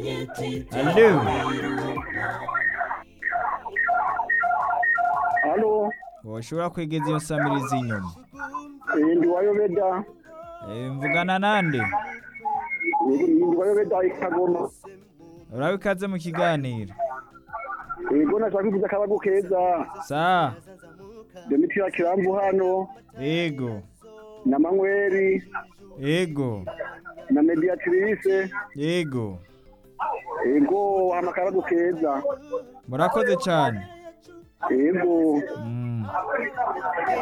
Allo Halo, woshobora kwegeza iyo samirizi inyuma eh, ndi wayobeda. Eh, mvugana nande Yego, ndi wayobeda ikagoma. urabe ikaze mu kiganiro Yego, nashaka kuvuza akabagu keza. sa Demetria Kirambu hano, ego na Manweri, ego na Mediatrice. ego Yego, hama akabagu keza. murakoze cyane Yego. mm.